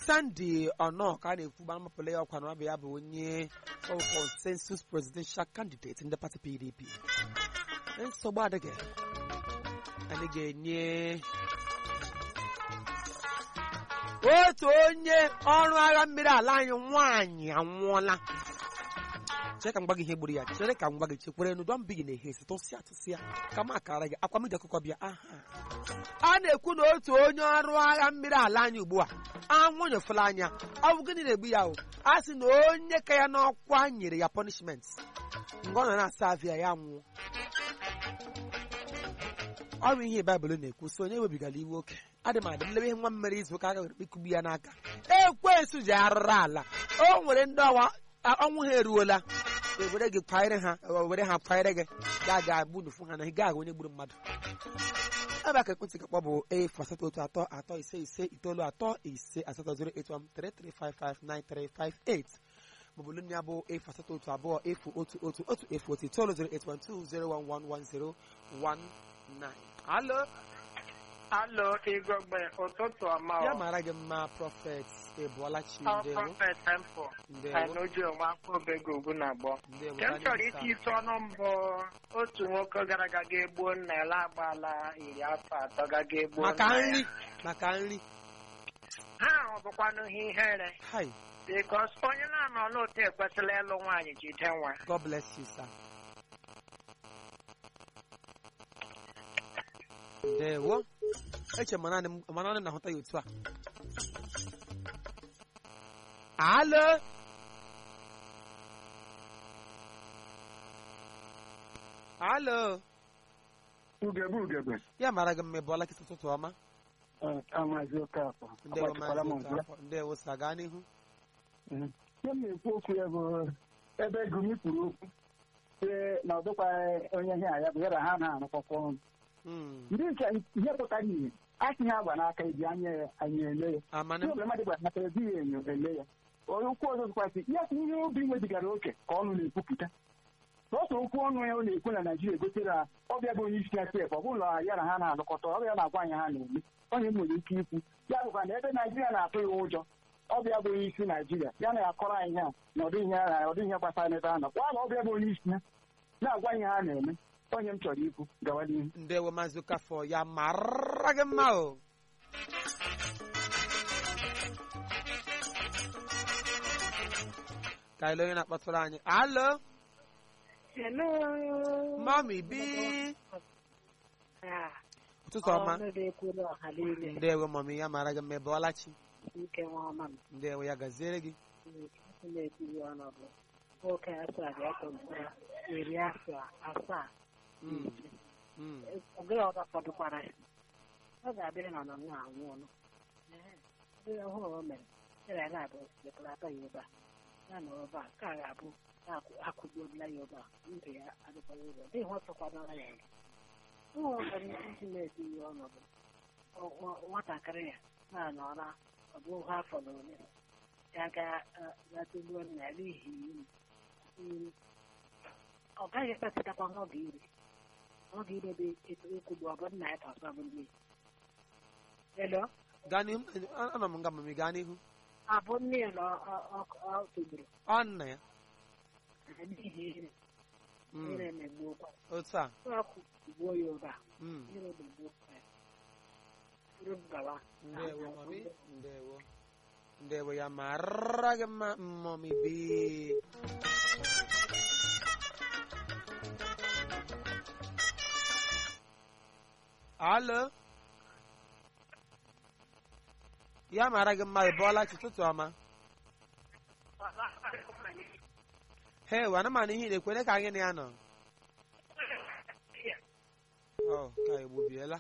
Sandy Ono ka a na-ekwu gbara mapụla ya ọkwa na ọ bụ ya bụ onye ọ bụ consensus presidential candidate ndị pati PDP nsogbu adịghị anyị ga-enye otu onye ọrụ agha mmiri ala anyị nwaanyị anwụọla chere ka m gwa gị ihe gburu ya chere ka m gwa gị chekwere nu dọn bigi na-ehe esi tụsịa tụsịa ka m akara gị akwa m ji akụkọ bịa aha a na-ekwu na otu onye ọrụ agha mmiri ala anyị ugbu a anwụ nyefela anya ọ bụ gịnị na-egbu ya o a sị na onye ka ya n'ọkwa nyere ya punishment mgbe ọ nọ na-asa avia ya nwụọ ọ bụ ihe baịbụl na-ekwu so onye webigara iwe oke adị m adị m lebe ihe nwa m mere izu ụka aga ikugbu ya n'aka ekwensu ji arụrụ ala o nwere ndị ọwa ọnwụ ha eruola ewere gị kwanyere ha were ha kwanyere gị ga ga agbunufu ha na ị gaghị onye gburu mmadụ ebe aka ekwentị ka kpọ bụ efu asatọ otu atọ atọ ise ise itoolu atọ ise asatọ zero eight one three three five five nine three five eight maọbụ lụnụ ya bụ efu asatọ otu abụọ efu otu otu otu efu otu itoolu zero eight one two zero one one one zero one nine alo Alo, Igogbe, ụtụtụ ọma ya ọ. mara gị mma prọfet ebuolachi Ọ ndewo prọfet tempo. ndewo Anoji onwe afọ obego ugwu na agbọ. ndewo Nke m anyị chọrọ nsa. iti isi ọnụ mbụ otu nwoke gara aga ga-egbuo nna ya agbaala iri afọ atọ gaga egbuo maka nna ya. nri maka nri Ha ahụ bụkwanụ ihe ihere hi bikos onye na-anọ n'otu ekwesịla ịlụ nwaanyị jide nwa. god bless you sir ndewo eche ma naanị m- ma naanị m na-ahụta ya otu a alo alo ugegbe ugegbe ya mara gị mma ịbụọla kịta ụtụtụ ọma amazi oke afọ ndewo agbachikwala maazị m ọzọ Okafọ. ndewo sa gaa n'ihu ihe m na-ekwu okwu ya bụ ebe gumi kwuru okwu sị na ọ dịkwaghị onye ihe a ya bụ ya na ha na-arụkọkwa ọnụ Mm. ndị nke ihe pụtara ihe asị ha agba n'aka eji anya ya anyị ele ya amana ihe ọbụla mmadụ gbara n'aka eji ya enyo ele ya onye okwu ọzọ dịkwasị ya sị ihe obi nwebigara oke ka ọnụ na-ekwupụta otu okwu ọnụ ya ọ na-ekwu na naijiria egotere na ọbịa bụ onye isi na step ọ bụrụ na ya na ha na-alụkọta ọbịa na-agwa anyị ha na-eme onye m nwere ike ikwu ya bụkwa na ebe naijiria na-atụ ya ụjọ ọbịa bụ onye isi naijiria ya na-akọrọ anyị ha na ọdịghị ihe ọdịghị ihe gbasara n'ebe ha nọ kwa na ọbịa bụ onye isi ha na-agwa anyị ha na-eme onye m chọrọ ikwu gawa n'ihu ndewo maazị Okafọ ya mara gị mma o ka ile onye na-akpọtụrụ anyị alo Hello. mami bi Ah, ụtụtụ ọma ọnụ na-ekwuru ọha niile ndewo mami ya mara gị mma ịbụọlachi nke nwa ọma m. ndewo ya gaziere gị Chineke na-ekwuru ọnụ bụ nwoke asaa ga-ekọmpụta iri afọ asaa Mm, mm. oge ọzọ fọdụkwara ya ọ ga-abịa na nọ na anwụ ọnụ ndị ọhụrụ o mere ya na abụ separata ya ebe a ya na ebe a ka a ga-abụ akwụgbuola ya ebe a ndụ ya adịkwara ụzọ dị ihe ọ tụkwanara ya nga ụlọ ọbara iji na-eti ya ọnọdụ ọ- nwatakịrị ya na-anọra ọ bụ ha afọ na ole ya ga-atụgbuo nna ya n'ihi iri iri ọ gaghị ekpepụtakwa ọ ga-iri ọ ga-irebe etu ekwugbu ọ bụ nna ya tọsọ bụ ndị elo gaa n'ihu a- anọ m nga mami gaa n'ihu abụ nne ya na ọ- ọ- ọ tụgburu ọ nna ya n'ihi ire Mm, ire na-egbuokwa otu a ọkụ gbuo ya ụba Mm, ire na-egbuokwa ya uru gawa ndewo mami ndewo ndewo ya mara gị mma mami bi alo ya mara gị mma ịbụọlachi ụtụtụ ọma he wana mana ihe na-ekwere ka anyị na ya nọ ọ ka egbubiela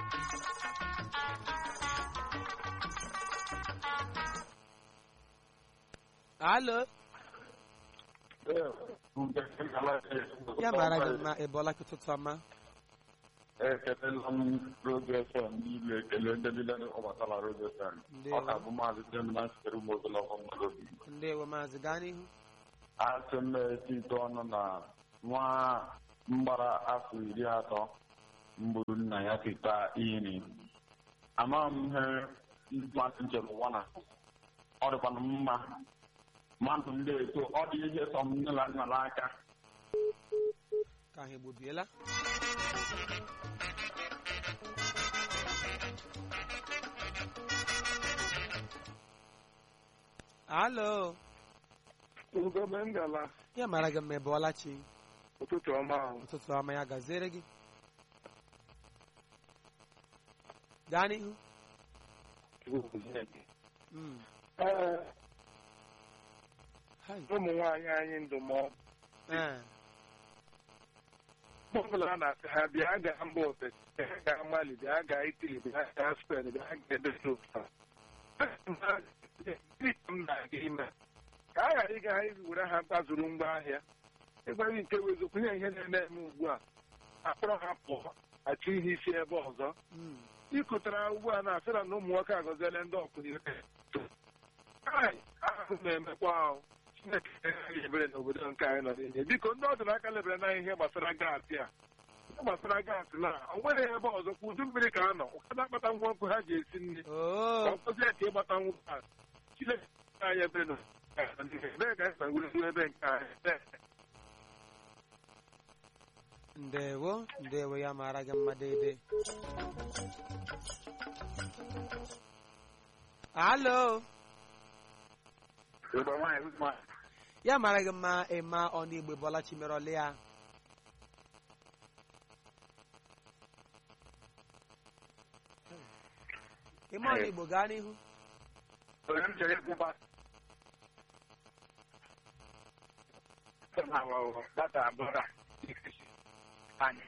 alo ya mara gị mma ịbụọlachi ụtụtụ ọma ekelela m roge fm niile ekele ndị niile ọbatala roge fm Ndewo. ọ ka bụ maazị jemina sitere m ogologo mmadụ obi ndewo maazị gaa n'ihu asị m na-eti ite ọnụ na nwa mgbara afọ iri atọ mbụrụ nna ya teta iri amaghị m ihe mmadụ njem ụwa na ọ dịkwana mma mmadụ ndị eto ọ dị ihe sọ m nne na nna n'aka ka ha egbobiela alo ugogbe ngala ya mara gị mma ịbụọla chi ụtụtụ ọma ahụ ụtụtụ ọma ya gaziere gị gaa n'ihu Mm. ee Hai. ụmụ nwaanyị anyị ndụmọdụ Eh. mgbe ọbụla a na-asị ha bịa gaa mba ofesi bịa gaa mali bịa gaa itali bịa gaa spen bịa gaa edozi ụfa m na-aga ime ka a ghara ịga ha were ha gbazuru ngwa ahịa ịgbaghị nke bụ eziokwu nye ihe na-eme eme ugbu a akpọrọ ha pụọ achọ ihe isi ebe ọzọ Mm. ịkụtara ugbu a na-asịra na ụmụ nwoke agọziela ndị ọkụnire ahụ na-emekwa ahụ chineke agaghị ebere n'obodo nke anyị nọ n'ime biko ndị ọdịnaka lebere na ihe gbasara gaasị a ihe gbasara gaasị na o nwere ebe ọzọ kwa udu mmiri ka a nọ ụfọdụ akpata ngwa ọkụ ha ji esi nri Oh. ọ kpọzie ka ịgbata ngwa a chineke anyị ebere na ebee ka anyị wuru ebe nke anyị ndewo ndewo ya mara gị mma daidai alo Igbo nwaanyị Uzma, ya mara gị mma ịma ọnụ igbo bọla chimerọli ya ịma ọnụ igbo gaa n'ihu onye m chere ịkwụba data abụọ anyị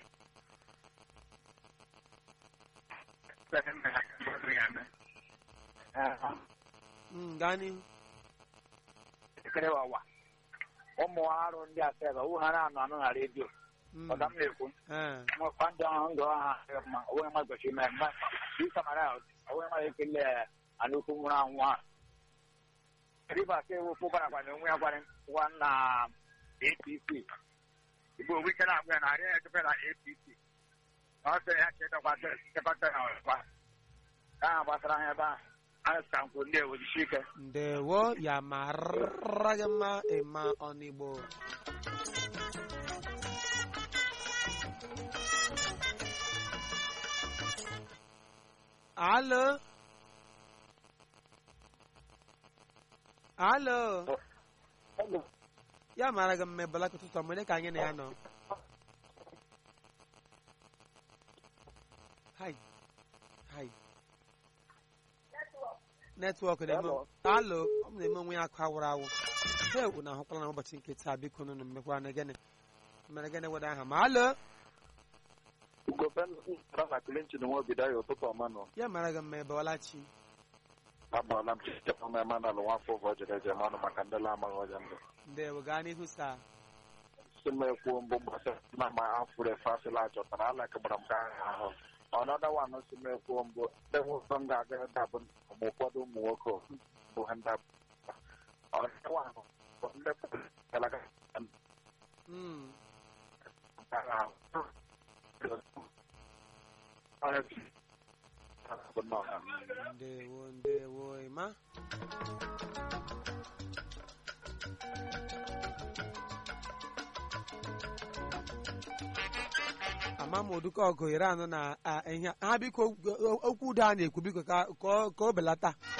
Mm, gaa n'ihu ekele wawa ụmụ arụ ndị asebe wu ha na-anụ anụ na redio Mm, ọga m na-ekwu eh, mụkwa ndị ọhụrụ ndụ ọha adịghị mma onwe mmadụ gochi ime mma isamara onwe mmadụ ekele anụkwu nwụrụ anwụ a rivers ewufu gwarakwana onwe ya gwara nwa na apc igbo onwe ike na-agwa ya na arịa ya echefe na apc na ọ sịrị ya chetakwa chekọta ya ọzọkwa ka ha gbasara ha ebe ahụ anyị sịka nkwụ ndị ewujichi ike ndewo ya mara gị mma ịma ọnụ igbo alo alo ya mara gị mma ịbụla ka ụtụtụ ọma onye ka anyị na ya nọ hai hai netwọk na-eme alo ọ na-eme onwe ya akụ awụrụ awụ ha ewu na ahụkwala na ụbọchị nke taa biko nụnụ mmekwa na gịnị mere gịnị weda aha ma alo Ugobe na Clinton nwa obido ya ụtụtụ ọma nọ ya mara gị mma ebewala chi agbaala m chichepụ m ema n'alụ nwafọ ụvọ jere eje manụ maka ndị la amaghị ọja ndụ ndewo gaa n'ihu saa si m ekwuo mbụ gbasara na ma afụrụ efe asịla achọtara ala gbara m ka ahụ ọnọdụ wanụ si m ekwuo mbụ ndị nwoke m ga-aga ebe a bụ ma ụfọdụ ụmụ nwoke bụ ha ndị ọnọdụ wanụ bụ ndị galaga Mm, ndewo ndewo ịma ama m oduka ọgụ iri anọ na a, ihe ha biko okwu udo a na-ekwu biko ka ka ọ- ka o belata